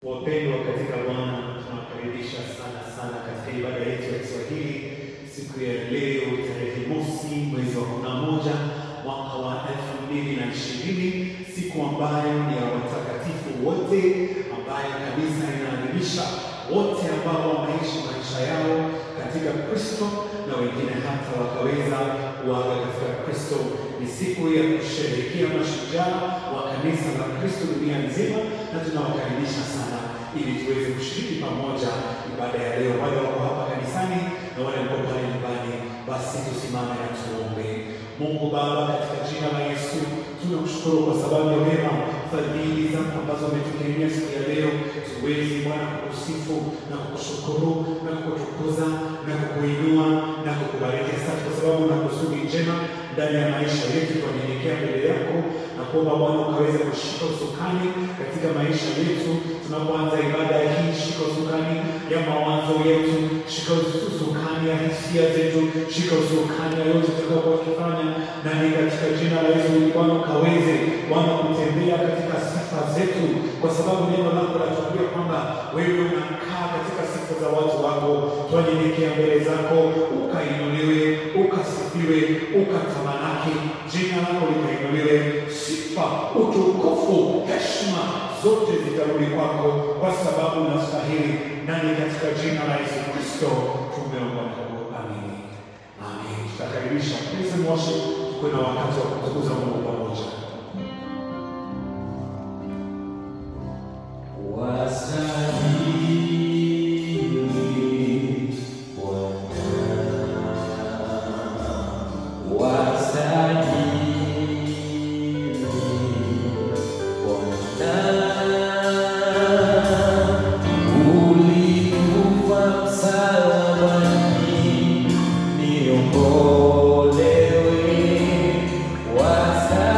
Wapendwa katika Bwana, tunawakaribisha sana sana katika ibada yetu ya Kiswahili siku ya leo tarehe mosi mwezi wa kumi na moja mwaka wa elfu mbili na ishirini siku ambayo ni ya watakatifu wote, ambayo kanisa inaadhimisha wote ambao wameishi maisha yao katika Kristo na wengine hata wakaweza kuaga katika Kristo. Ni siku ya kusherehekea mashujaa wa kanisa la Kristo dunia nzima, na tunawakaribisha sana ili tuweze kushiriki pamoja ibada ya leo. Wale wako hapa kanisani na wale wako pale nyumbani, basi tusimame na tuombe. Mungu Baba, katika jina la Yesu tunakushukuru kwa sababu ya wema fadhili zako ambazo umetukirimia siku ya leo, tuwezi Bwana kukusifu na kukushukuru na kukutukuza na kukuinua na kukubariki. Asante kwa sababu na kusudi njema ndani ya maisha yetu. Tunanyenyekea mbele yako na kuomba Bwana ukaweze kushika usukani katika maisha yetu tunapoanza ibada hii. Shika usukani ya mawazo yetu, shika usukani ya hisia zetu, shika usukani ya yote tutakayokuwa tukifanya, na ni katika jina la Yesu Bwana ukaweze Bwana kutembea katika sifa zetu, kwa sababu neno lako latuambia kwamba wewe unakaa katika sifa za watu wako. Twanyenyekea mbele zako, ukainuliwe, ukasifiwe, ukatamalaki, jina lako likainuliwe, sifa, utukufu, heshima zote zitarudi kwako, kwa sababu unastahili. Nani katika jina la Yesu Kristo tumeomba na kuamini, amen. Tutakaribisha praise and worship, tukuwe na wakati wa kumtukuza Mungu pamoja. Wastahili Bwana, wastahili Bwana, ulikufa msalabani niokolewe, wastahili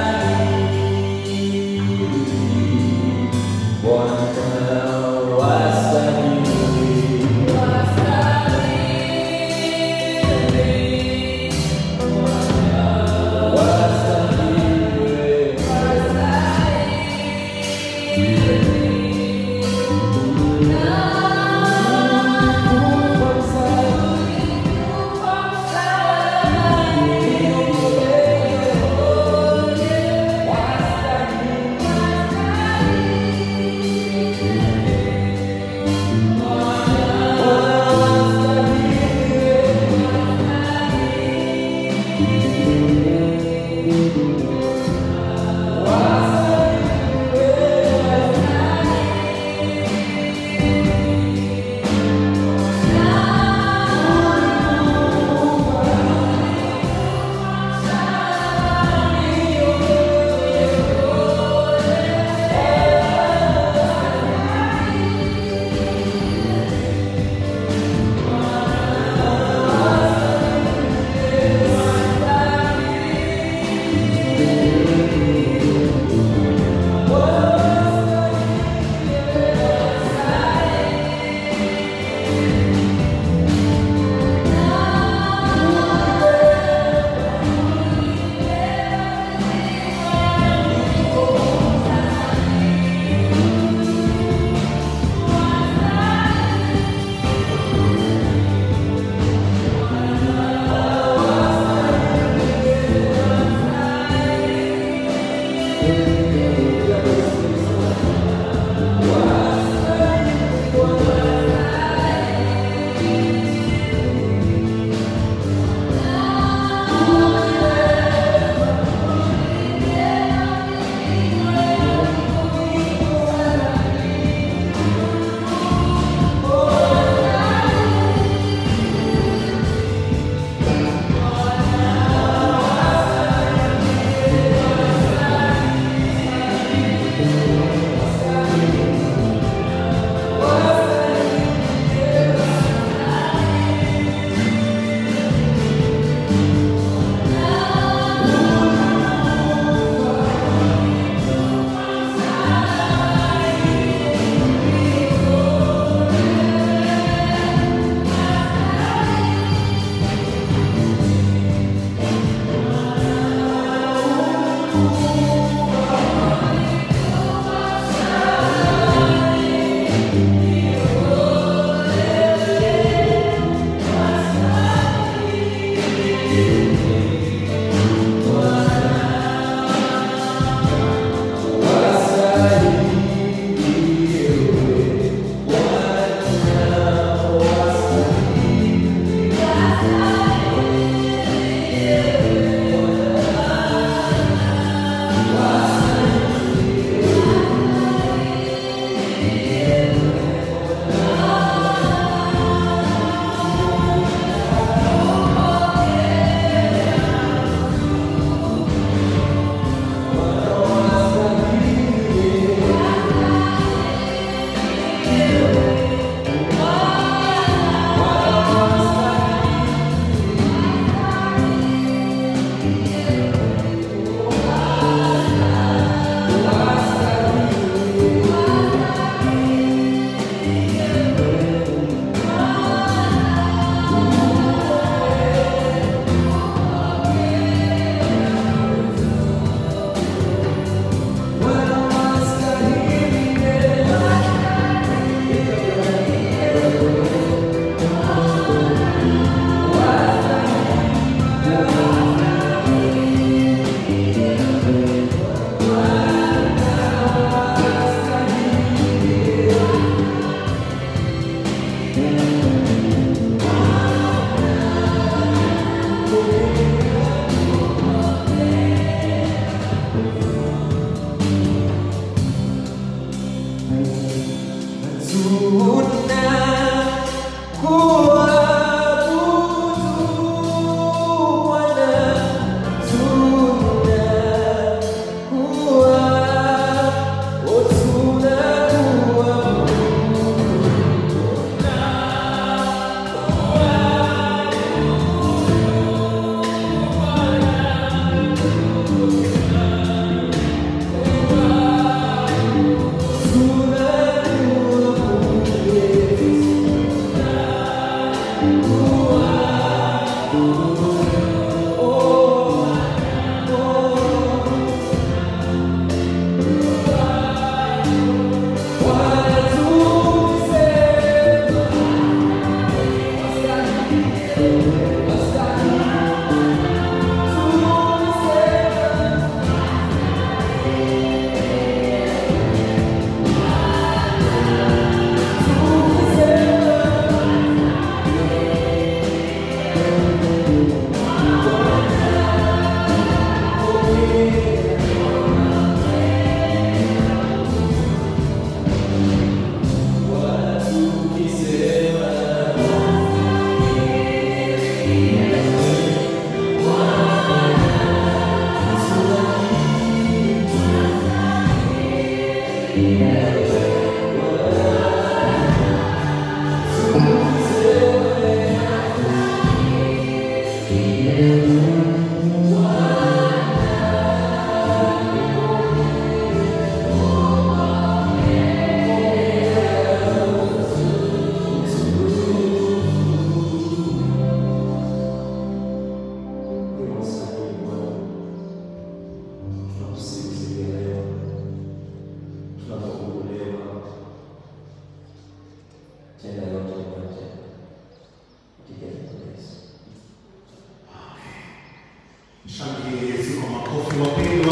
Shangilie Yesu kwa makofi wapendwa.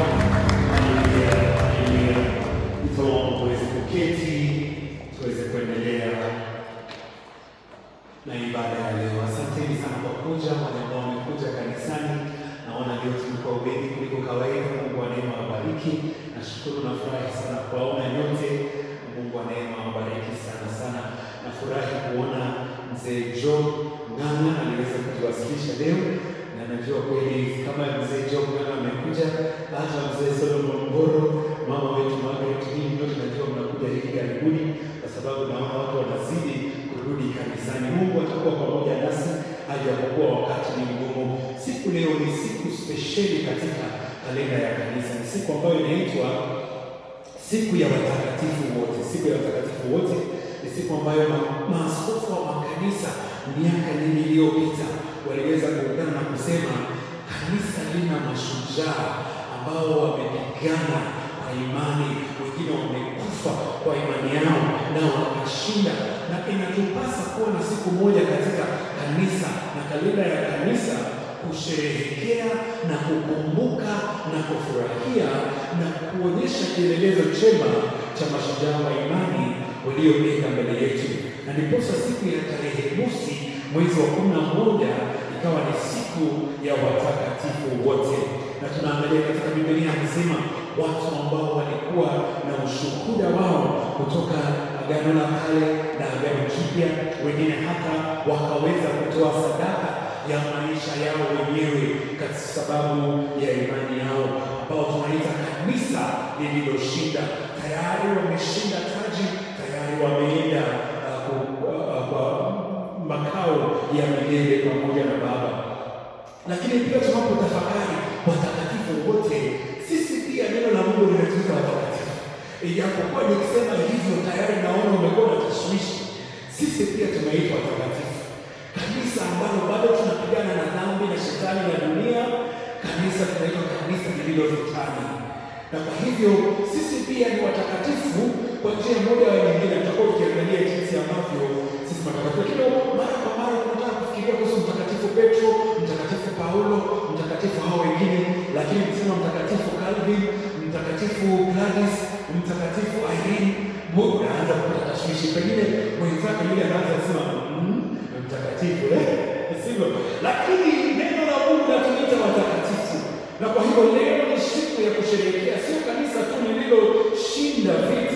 Haleluya, haleluya. Tuombe tuweze kuketi, tuweze kuendelea na ibada ya leo. Asanteni sana kwa kuja, wale ambao wamekuja kanisani. Naona leo tulikuwa wengi kuliko kawaida. Mungu wa neema awabariki. Nashukuru na furahi sana kuwaona nyote. Mungu wa neema awabariki sana sana. Nafurahi kuona mzee Job Ng'ang'a aliweza kutuwasilisha leo na najua kweli kama mzee Job Ng'ang'a amekuja, hata mzee Solomon Mboro, mama wetu Margaret, hii nyote najua mnakuja hivi karibuni, kwa sababu naona watu wanazidi kurudi kanisani. Mungu atakuwa pamoja nasi hadi apokuwa wakati ni mgumu. Siku leo ni siku spesheli katika kalenda ya kanisa, ni siku ambayo inaitwa siku ya watakatifu wote. Siku ya watakatifu wote ni siku ambayo ma- maaskofu wa makanisa miaka nyingi iliyopita waliweza kuungana na kusema kanisa lina mashujaa ambao wamepigana kwa imani, wengine wamekufa kwa imani yao na wakashinda, na inatupasa kuwa na siku moja katika kanisa na kalenda ya kanisa kusherehekea na kukumbuka na kufurahia na kuonyesha kielelezo chema cha mashujaa wa imani waliopenda mbele yetu, na ndiposa siku ya tarehe mosi mwezi wa kumi na moja ikawa ni siku ya watakatifu wote, na tunaangalia katika Biblia anasema watu ambao walikuwa na ushuhuda wao kutoka Agano la Kale na Agano Jipya, wengine hata wakaweza kutoa sadaka ya maisha yao wenyewe kwa sababu ya imani yao, ambao tunaita kanisa lililoshinda. Tayari wameshinda taji, tayari wameenda uh, ku- uh, kwa makao ya milele pamoja na Baba. Lakini pia tunapotafakari watakatifu wote, sisi pia neno la Mungu linatuita watakatifu. Ijapokuwa nikisema hivyo tayari naona umekuwa na tashwishi, sisi pia tumeitwa watakatifu kanisa ambalo bado tunapigana na dhambi na shetani na dunia, kanisa tunaitwa kanisa lililotutana. Na kwa hivyo sisi pia ni watakatifu kwa njia moja au nyingine. Tutakuwa tukiangalia jinsi ambavyo sisi watakatifu, lakini mara kwa mara tunataka kufikiria kuhusu mtakatifu Petro, mtakatifu Paulo, mtakatifu hao wengine, lakini kusema mtakatifu Calvin, mtakatifu Gladys, mtakatifu Irene, Mungu anaanza kupata tashwishi, pengine mwenzake yule anaanza kusema mm, mtakatifu eh, sivyo? Lakini neno la Mungu latuita watakatifu, na kwa hivyo leo ni siku ya kusherehekea, sio kanisa tu lililoshinda vita,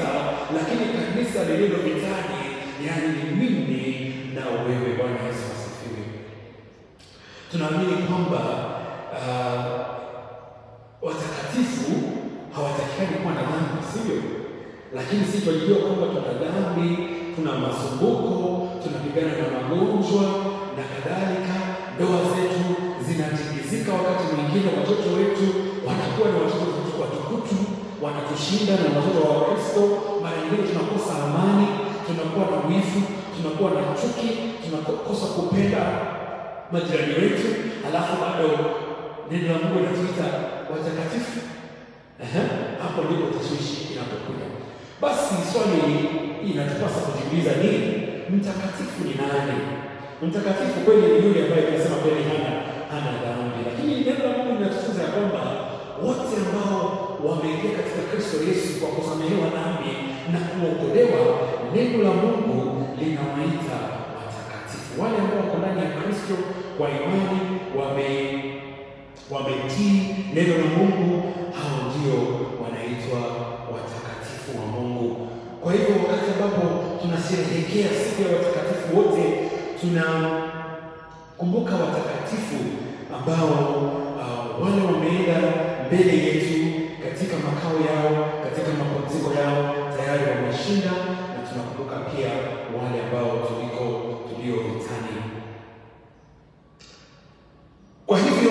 lakini kanisa lililo vitani, yaani ni mimi na wewe. Bwana Yesu asifiwe. Tunaamini kwamba uh, watakatifu hawatakikani kuwa na dhambi, sivyo? Lakini sisi tunajua kwamba tuna dhambi, tuna masumbuko, tunapigana na magonjwa na kadhalika. Ndoa zetu zinatingizika, wakati mwingine watoto wetu wanakuwa na watoto watukutu, wanatushinda na watoto wa Kristo. Mara nyingine tunakosa amani, tunakuwa na wivu, tunakuwa na chuki, tunakosa kupenda majirani wetu, alafu bado neno la Mungu linatuita watakatifu. Ehe, hapo ndipo tashwishi inapokuja. Basi swali inatupasa kujiuliza ni mtakatifu ni nani? Mtakatifu kweli ni yule ambaye tunasema kweli hana hana dhambi, lakini neno la Mungu linatufunza ya kwamba wote ambao wameingia katika Kristo Yesu kwa kusamehewa dhambi na kuokolewa, neno la Mungu linawaita watakatifu. Wale ambao wako ndani ya Kristo kwa imani wame wametii neno la Mungu, hao ndio wanaitwa watakatifu wa Mungu. Kwa hivyo wakati ambapo tunasherehekea siku ya watakatifu wote, tunakumbuka watakatifu ambao uh, wale wameenda mbele yetu katika makao yao, katika mapumziko yao, tayari wameshinda, na tunakumbuka pia wale ambao tuliko tulio vitani. Kwa hivyo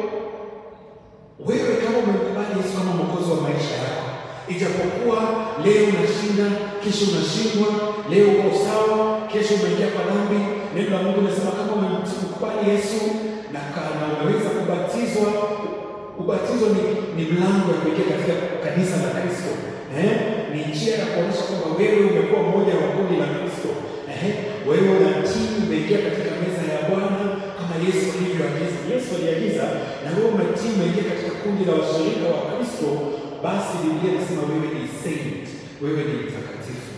wewe kama umemkubali Yesu kama mwokozi wa maisha yako, ijapokuwa leo unashinda, kesho unashindwa, leo uko sawa, kesho umeingia kwa dhambi, neno la Mungu linasema kama umemkubali Yesu na kana unaweza kubatizwa. Ubatizo ni, ni mlango ya kuingia katika kanisa la Kristo. Eh? Ni njia ya kuonyesha kwamba wewe umekuwa mmoja wa kundi la Kristo. Eh? Wewe unatii, umeingia katika meza ya Bwana kama Yesu alivyoagiza. Yesu aliagiza na wewe umetii, umeingia katika kundi la washirika wa Kristo, basi Biblia inasema wewe ni saint, wewe ni mtakatifu.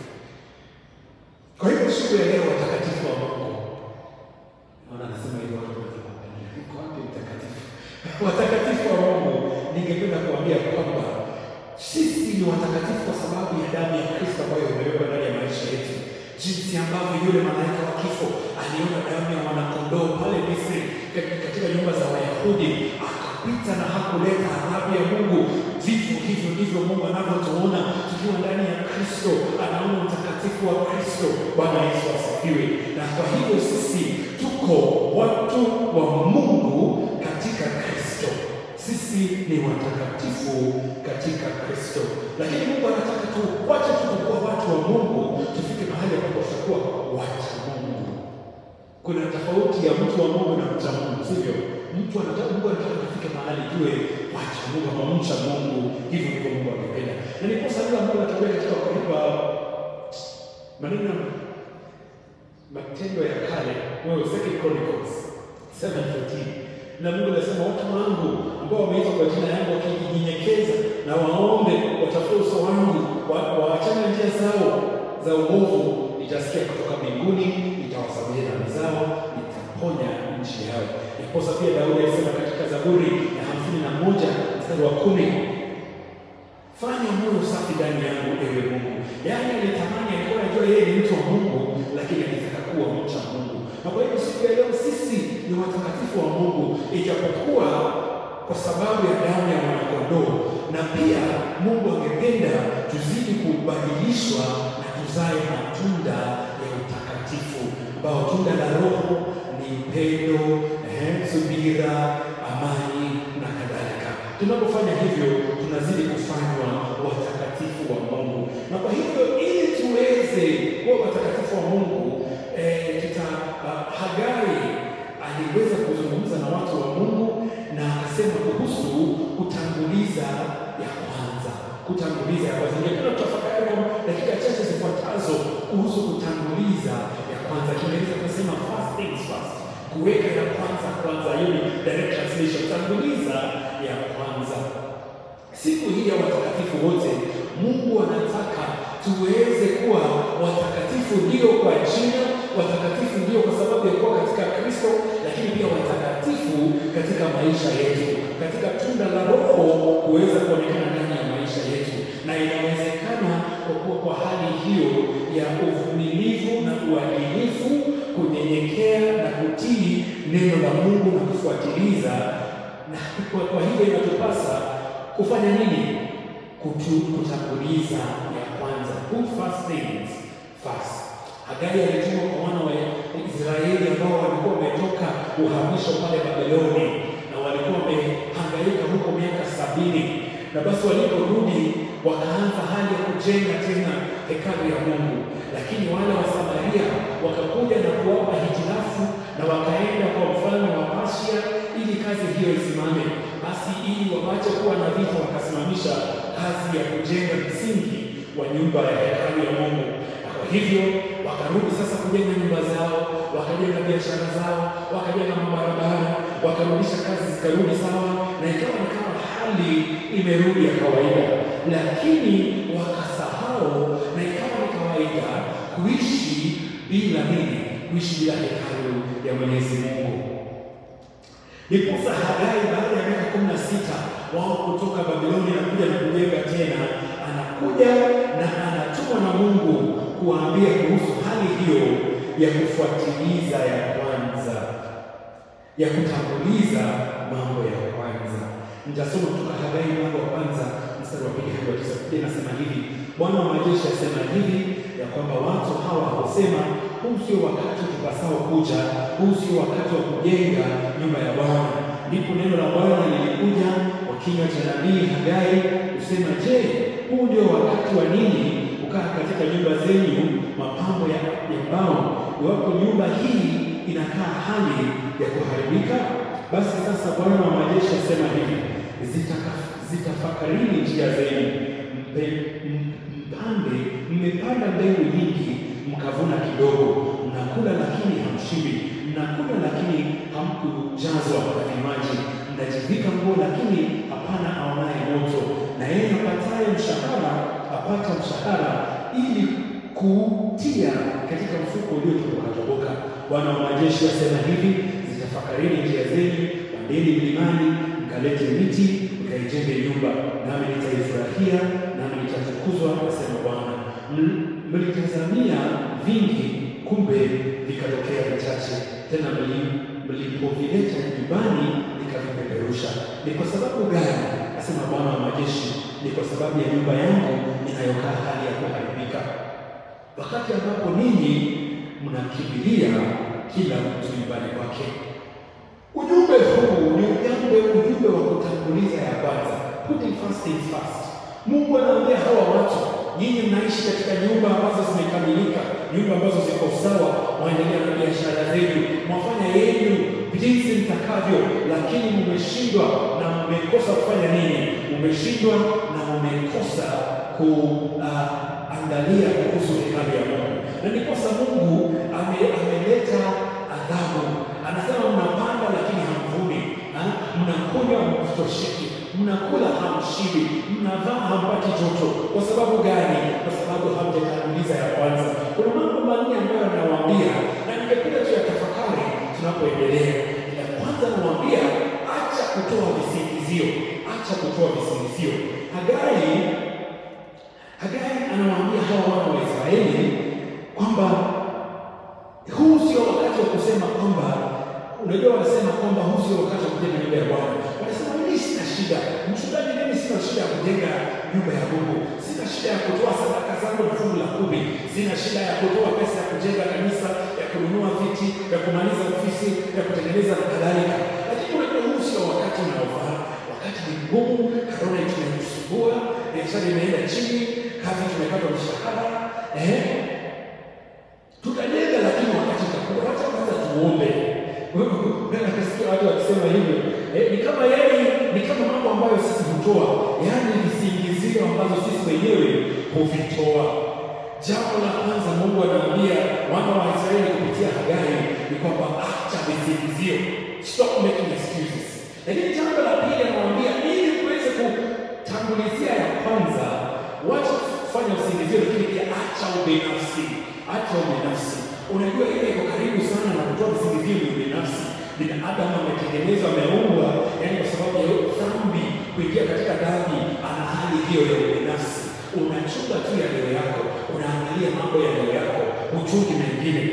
Kwa hivyo siku ya leo watakatifu wa Mungu, naona anasema hivyo watu wanapenda. Iko wapi mtakatifu? Watakatifu wa Mungu, ningependa kuambia kwamba sisi ni watakatifu kwa sababu ya damu ya Kristo ambayo imewekwa ndani ya maisha yetu, jinsi ambavyo yule malaika wa kifo aliona damu ya mwanakondoo pale Misri katika nyumba za Wayahudi akapita na hakuleta adhabu ya Mungu. Vivyo hivyo ndivyo Mungu anavyotuona tukiwa ndani ya Kristo, anaona utakatifu wa Kristo. Bwana Yesu asifiwe. Na kwa hivyo sisi tuko watu wa Mungu katika Kristo, sisi ni watakatifu katika Kristo. Lakini Mungu anataka tu wacha tukuwa watu wa Mungu, tufike mahali ambapo tutakuwa wacha Mungu. Kuna tofauti ya mtu wa Mungu na mcha Mungu, sivyo? Mtu anataka Mungu anataka tufike mahali tuwe wacha Mungu ama mcha Mungu. Hivyo ndivyo Mungu angependa, na ni kosa hilo ambalo natokea katika Wakorintho maneno matendo ya kale, wewe Second Chronicles 7:14 na Mungu anasema watu wangu ambao wameitwa kwa jina yangu wakijinyenyekeza na waombe, watafute uso wangu, waachane na njia zao za uovu, nitasikia kutoka mbinguni, nitawasamehe dhambi zao, nitaponya nchi yao. Ndiposa pia Daudi alisema katika Zaburi ya hamsini na moja mstari wa kumi fanya moyo safi ndani yangu, ewe Mungu. Yaani alitamani, alikuwa anajua yeye ni mtu wa Mungu, lakini alitaka kuwa mcha Mungu. Na kwa hivyo siku ya leo sisi ni watakatifu wa Mungu, ijapokuwa kwa sababu ya damu ya mwanakondoo, na pia Mungu angependa tuzidi kubadilishwa na tuzae matunda ya utakatifu, ambao tunda la Roho ni upendo, eh, subira, amani na kadhalika. Tunapofanya hivyo, tunazidi kufanywa watakatifu wa Mungu, na kwa hivyo ili tuweze kuwa watakatifu wa Mungu eh, kita uh, Hagai aliweza kuzungumza na watu wa Mungu na akasema kuhusu kutanguliza ya kwanza, kutanguliza ya kwanza. Ningependa tutafakari kwa dakika chache zifuatazo kuhusu kutanguliza ya kwanza. Kiingereza tunasema first things first, kuweka ya kwanza kwanza. Hiyo ni direct translation, tanguliza ya kwanza. Siku hii ya watakatifu wote, Mungu anataka tuweze kuwa watakatifu, ndio kwa jina, watakatifu ndio kwa sababu ya kuwa katika Kristo, lakini pia watakatifu katika maisha yetu, katika tunda la Roho kuweza kuonekana ndani ya maisha yetu, na inawezekana kwa kuwa kwa hali hiyo ya uvumilivu na uadilifu, kunyenyekea na kutii neno la Mungu na kufuatiliza. Na kwa, kwa hivyo inatupasa kufanya nini? Kutu, kutanguliza ya kwanza, put first things first. Hagai alitumwa kwa wana wa Israeli ambao walikuwa wametoka uhamisho pale Babeloni na walikuwa wamehangaika huko miaka sabini, na basi waliporudi wakaanza hali ya kujenga tena hekalu ya Mungu, lakini wale wa Samaria wakakuja na kuwapa hitilafu na wakaenda kwa mfalme wa Persia ili kazi hiyo isimame. Basi ili wawache kuwa na vita, wakasimamisha kazi ya kujenga msingi wa nyumba ya hekalu ya Mungu. Na kwa hivyo wakarudi sasa kujenga nyumba zao, wakajenga biashara zao, wakajenga mabarabara, wakarudisha kazi zikarudi sawa, na ikawa ni kama hali imerudi ya kawaida, lakini wakasahau, na ikawa ni kawaida kuishi bila nini? Kuishi bila hekalu ya Mwenyezi Mungu. Ndiposa Hagai baada ya miaka kumi na sita wao kutoka Babiloni na kuja na kujenga tena, anakuja na anatumwa na Mungu kuwaambia kuhusu hali hiyo ya kufuatiliza ya kwanza, ya kutanguliza mambo ya kwanza. Nitasoma kutoka Hagai mlango wa kwanza mstari wa pili hadi wa tisa. Biblia inasema hivi: Bwana wa majeshi asema hivi ya kwamba watu hawa husema, huu sio wakati tupasao kuja, huu sio wakati wa kujenga nyumba ya Bwana. Ndipo neno la Bwana lilikuja kwa kinywa cha nabii Hagai kusema, je, huu ndio wakati wa ninyi kukaa katika nyumba zenyu mapambo ya, ya mbao, iwapo nyumba hii inakaa hali ya kuharibika? Basi sasa Bwana wa majeshi asema hivi, zitaka- zitafakarini njia zenu, mpe- m- mpande, mmepanda mbegu nyingi, mkavuna kidogo, mnakula lakini hamshibi, mnakula lakini hamkujazwa na vinywaji, mnajivika nguo lakini hapana aonaye moto, na yeye apataye mshahara apata mshahara ili kutia katika mfuko uliotoboka toboka. Bwana wa majeshi asema hivi, zitafakarini njia zenu, pandeni mlimani, mkalete miti, mkaijenge nyumba, nami nitaifurahia, nami nitatukuzwa, asema Bwana. M- Mlitazamia vingi, kumbe vikatokea vichache, tena mli- mlipovileta nyumbani nikavipeperusha. Ni kwa sababu gani? Asema Bwana wa majeshi, ni kwa sababu ya nyumba yangu inayokaa hali ya kuharibika wakati ambapo ninyi mnakimbilia kila mtu nyumbani kwake. Ujumbe huu ni ujumbe ujumbe wa kutanguliza ya kwanza, putting first things first. Mungu anaambia hawa watu, nyinyi mnaishi katika nyumba ambazo zimekamilika, nyumba ambazo ziko sawa, mwaendelea na biashara zenu, mwafanya yenu jinsi mtakavyo, lakini mmeshindwa na mmekosa kufanya nini? Mmeshindwa na mmekosa kuangalia kuhusu hekalu ya Mungu, na ndiposa Mungu ame, ameleta adhabu. Anasema mnapanda lakini hamvuni, ha? mnakunywa hamtosheki, mnakula hamshibi, mnavaa hampati joto. Kwa sababu gani? Kwa sababu hamjatanguliza ya kwanza. Kuna mambo manne ambayo anawaambia na ningependa tu ya tafakari tunapoendelea. Ya kwanza anawaambia acha kutoa visingizio, acha kutoa visingizio. Hagai Hagai anawaambia hawa wana wa Israeli kwamba huu sio wakati wa kusema kwamba, unajua, wanasema kwamba huu sio wakati wa kujenga nyumba ya Bwana. Wanasema mimi sina shida, mchungaji, mimi sina shida ya kujenga nyumba ya Mungu, sina shida ya kutoa sadaka zangu na fungu la kumi, sina shida ya kutoa pesa ya kujenga kanisa, ya kununua viti, ya kumaliza ofisi, ya kutengeneza na kadhalika. Lakini unajua, huu sio wakati unaofaa. Wakati ni mgumu, korona tunatusumbua, biashara imeenda chini, kazi tumekatwa mshahara, eh tutajenga lakini wakati utakuwa, wacha kwanza tuombe. Nasikia watu wakisema hivyo eh, ni kama yani, ni kama mambo ambayo sisi hutoa, yani visingizio ambazo sisi wenyewe huvitoa. Jambo la kwanza Mungu anaambia wana wa Israeli kupitia Hagai ni kwamba acha visingizio, stop making excuses. Lakini jambo la pili anawaambia ili kuweze kutangulizia ya kwanza, wacha kufanya usingizio, lakini pia acha ubinafsi acha ubinafsi. Unajua ile iko karibu sana na kutoa visingizio ni ubinafsi. Binadamu ametengenezwa, ameumbwa, yani kwa sababu ya dhambi, kuingia katika dhambi, ana hali hiyo ya ubinafsi. unachunga tu ya leo yako, unaangalia mambo ya leo yako, uchungi mengine.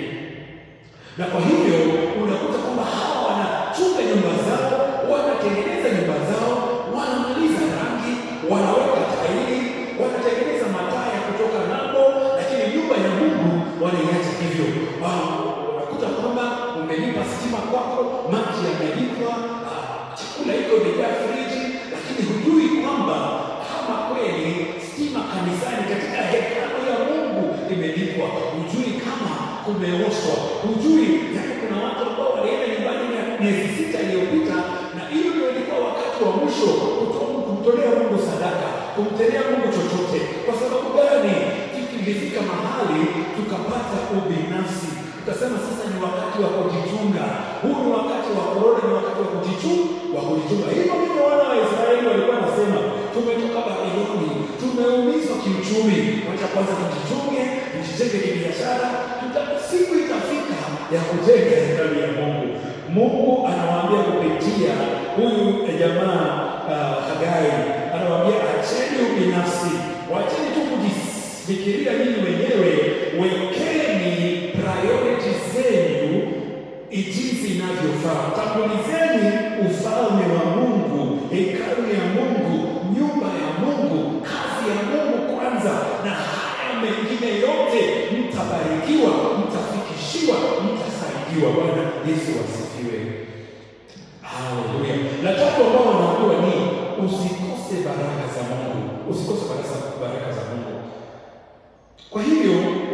Na kwa hivyo unakuta kwamba hawa wanachunga nyumba zao, wanatengeneza nyumba zao, wanamaliza rangi, wanaweka tairi, wanatengeneza mataa ya kutoka ng'ambo, lakini nyumba ya Mungu wanaiacha hivyo. Wao unakuta kwamba umelipa stima kwako, maji yamelipwa, ah, chakula iko imejaa friji, lakini hujui kwamba kama kweli stima kanisani katika hekalu ya Mungu imelipwa, hujui kama kumeoshwa, hujui yaani, kuna watu ambao walienda nyumbani mia- miezi sita iliyopita, na hiyo ndio ilikuwa wakati wa mwisho kuto- kumtolea Mungu sadaka, kumtolea Mungu chochote. Kwa sababu gani? Tulifika mahali tukapata ubinafsi, tukasema sasa ni wakati wa kujichunga. Huu ni wakati wa korona, ni wakati wa kujichunga, wa kujichunga. Hivyo ndivyo wana wa Israeli walikuwa wanasema, tumetoka Babiloni, tumeumizwa kiuchumi, wacha kwanza tujichunge, tujijenge kibiashara, tuta- siku itafika ya kujenga hekalu ya Mungu. Mungu anawaambia kupitia huyu eh, jamaa uh, Hagai, anawaambia acheni ubinafsi, wacheni tu kujifikiria nyinyi wenyewe, wekeni priority zenu jinsi inavyofaa. Tangulizeni ufalme wa Mungu, hekalu ya Mungu, nyumba ya Mungu, kazi ya Mungu kwanza, na haya mengine yote mtabarikiwa, mtafikishiwa, mtasaidiwa. Bwana Yesu asifiwe. Haleluya. La tatu ambao wanaambiwa ni usikose baraka za Mungu, usikose baraka, baraka za Mungu. Kwa hivyo,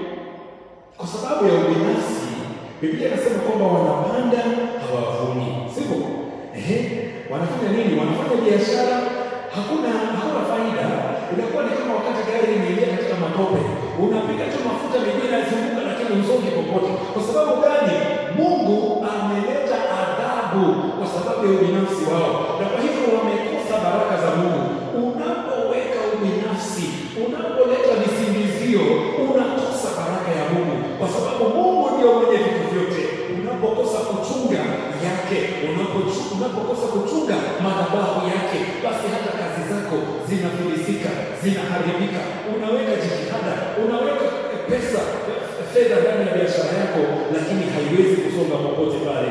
kwa sababu ya ubinafsi, Biblia inasema kwamba wanapanda hawavuni, sivyo? Ehe, wanafanya nini? Wanafanya biashara, hakuna hakuna faida. Inakuwa ni kama wakati gari imeingia katika matope, unapiga tu mafuta, miguu inazunguka, lakini usonge popote. Kwa sababu gani? Mungu ameleta adhabu kwa sababu ya ubinafsi wao, na kwa hivyo wamekosa baraka za Mungu. Unapoweka ubinafsi, unapoleta visingizio, unakosa baraka ya Mungu, kwa sababu Mungu ndio mwenye vitu vyote. Unapokosa kuchunga yake, unapochu- unapokosa kuchunga madhabahu yake, basi hata kazi zako zinafilisika, zinaharibika. Unaweka jitihada, unaweka pesa, fedha ndani ya biashara yako, lakini haiwezi kusonga popote pale.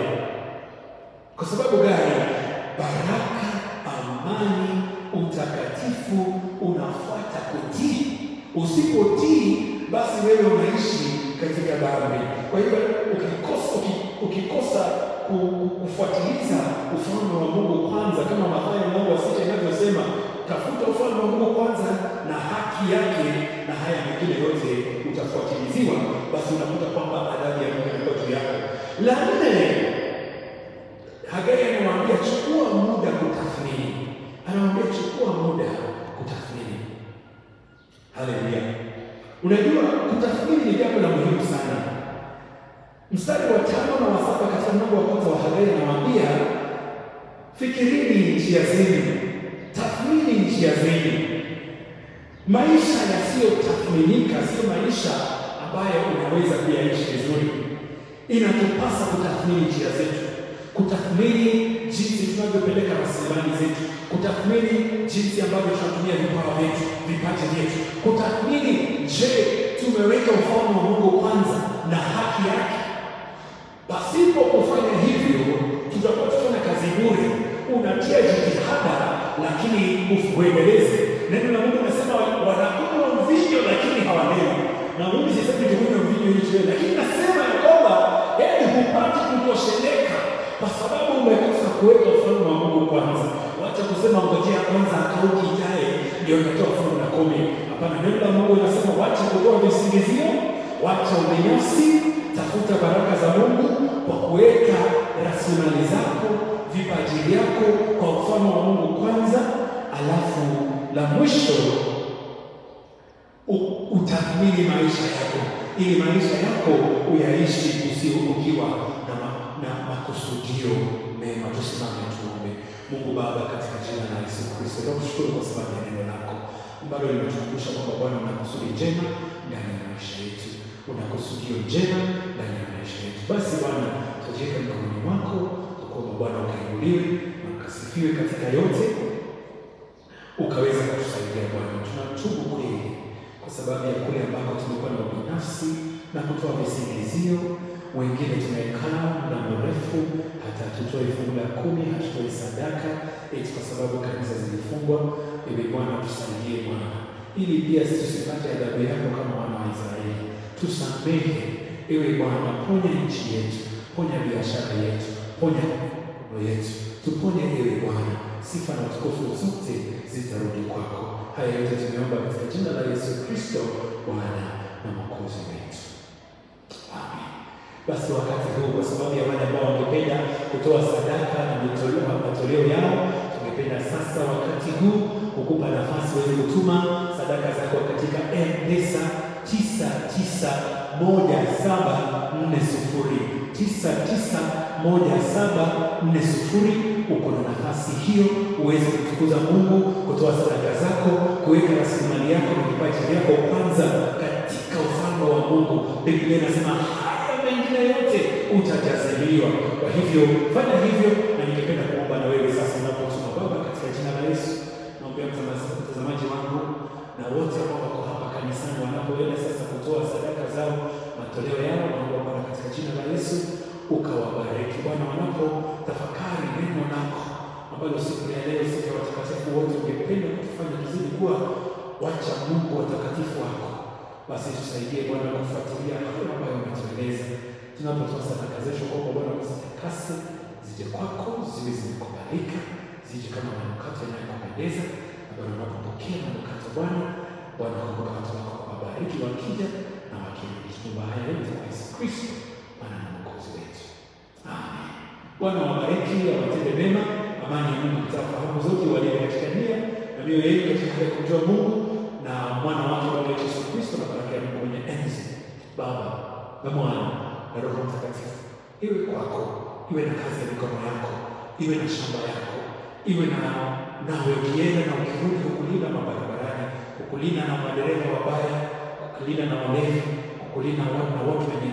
Kwa sababu gani? Baraka, amani, utakatifu unafuata kutii. Usipotii, basi wewe unaishi katika dhambi. Kwa hivyo ukikosa, uki- ukikosa ku- ku- kufuatiliza ufalme wa Mungu kwanza, kama Mathayo mlango wa sita inavyosema, tafuta ufalme wa Mungu kwanza na haki yake, na haya mengine yote utafuatiliziwa, basi unakuta kwamba adhabu ya Mungu inakuwa juu yako. La nne, Hagai anamwambia chukua muda kutathmini, anamwambia chukua muda kutathmini. Haleluya! Unajua, kutathmini ni jambo la muhimu sana. Mstari wa tano na wa saba katika mlango wa kwanza wa Hagai anamwambia fikirini njia zenu, tathmini njia zenu. Maisha yasiyotathminika sio maisha ambayo unaweza kuyaishi vizuri. Inatupasa kutathmini njia zetu, kutathmini jinsi tunavyopeleka rasilimali zetu, kutathmini jinsi ambavyo tunatumia vipawa vyetu, vipaji vyetu, kutathmini, je, tumeweka ufalme wa Mungu kwanza na haki yake? Pasipo kufanya hivyo, tutakuwa tufanya kazi bure. Unatia jitihada, lakini usiuendeleze. Neno la Mungu nasema wanakunywa mvinyo, lakini hawalewi. Na mimi sisemi tukunywe mvinyo ili tulewe, lakini nasema ya kwamba yaani hupati kutosheleka kwa sababu umekosa kuweka ufalme wa Mungu kwanza. Wacha kusema ngojea kwanza akauki ijaye ndio natoa fungu la kumi. Hapana, neno la Mungu linasema wacha kutoa visingizio, wacha ubinafsi, tafuta baraka za Mungu kwa kuweka rasilimali zako, vipaji vyako kwa ufalme wa Mungu kwanza, alafu la mwisho u- utathmini maisha yako ili maisha yako uyaishi usio ukiwa na, ma, na makusudio mema. Tusimame tuombe. Mungu Baba, katika jina la Yesu Kristo, nakushukuru kwa sababu ya neno lako ambalo limetukumbusha kwamba Bwana una kusudi njema ndani ya maisha yetu, una kusudio njema ndani ya maisha yetu. Basi Bwana, tujiweke mikononi mwako, tukuomba Bwana ukainuliwe na ukasifiwe katika yote, ukaweza kutusaidia Bwana. Tunatubu kweli kwa sababu ya kule ambako tumekuwa na ubinafsi na kutoa visingizio. Wengine tumekaa muda mrefu, hata hatutoe fungu la kumi, hatutoi sadaka eti kwa sababu kanisa zilifungwa. Ewe Bwana, tusaidie Bwana, ili pia sisi tusipate adhabu yako kama wana wa Israeli. Tusamehe ewe Bwana, ponya nchi yetu, ponya biashara yetu, ponya mambo yetu, tuponye ewe Bwana. Sifa na utukufu zote zitarudi kwako. Haya yote tumeomba katika jina la Yesu Kristo, Bwana na Mwokozi wetu, amen. Basi wakati huu, kwa sababu ya wale ambao wangependa kutoa sadaka na mitoleo matoleo yao, tungependa sasa wakati huu kukupa nafasi uweze kutuma sadaka zako katika M-Pesa tisa tisa moja saba nne sufuri tisa tisa moja saba nne sufuri. Uko na nafasi hiyo uweze kumtukuza Mungu, kutoa sadaka zako, kuweka rasilimali yako na kipaji vyako kwanza katika ufalme wa Mungu. Biblia inasema haya mengine yote utajaziliwa. Kwa hivyo fanya hivyo, na ningependa kuomba na wewe sasa unapotuma Baba, katika jina la Yesu naombea mtazamaji wangu na wote ambao wako hapa kanisani wanapoenda sasa kutoa sadaka zao matoleo yao, naomba Bwana katika jina la Yesu ukawabariki Bwana, wanapotafakari neno lako ambalo siku ya leo, siku ya watakatifu wote, ungependa kutufanya tuzidi kuwa wacha Mungu watakatifu wako, basi tusaidie Bwana kufuatilia hayo ambayo umetueleza tunapotoa sadaka zetu kwako Bwana, uzitakase zije kwako, ziwe zimekubalika, zije kama manukato yanayokupendeza. Na Bwana, unapopokea manukato Bwana, Bwana kumbuka watu wako, wabariki wakija na wakirudi. Tunaomba haya yote kwa Yesu Kristo Bwana na Mwokozi wetu, amen. Bwana wabariki, awatende mema, amani ya Mungu itaa fahamu zote, walio katika nia na mioyo yenu katika hali ya kumjua Mungu na mwana wake Bwana wetu Yesu Kristo na baraka ya Mungu mwenye enzi Baba na Mwana na Roho Mtakatifu iwe kwako, iwe na kazi ya mikono yako, iwe na shamba yako, iwe na nawe ukienda na ukirudi, kukulinda mabarabarani, kukulinda na madereva wabaya, kukulinda na walevi, kukulinda na watu wenye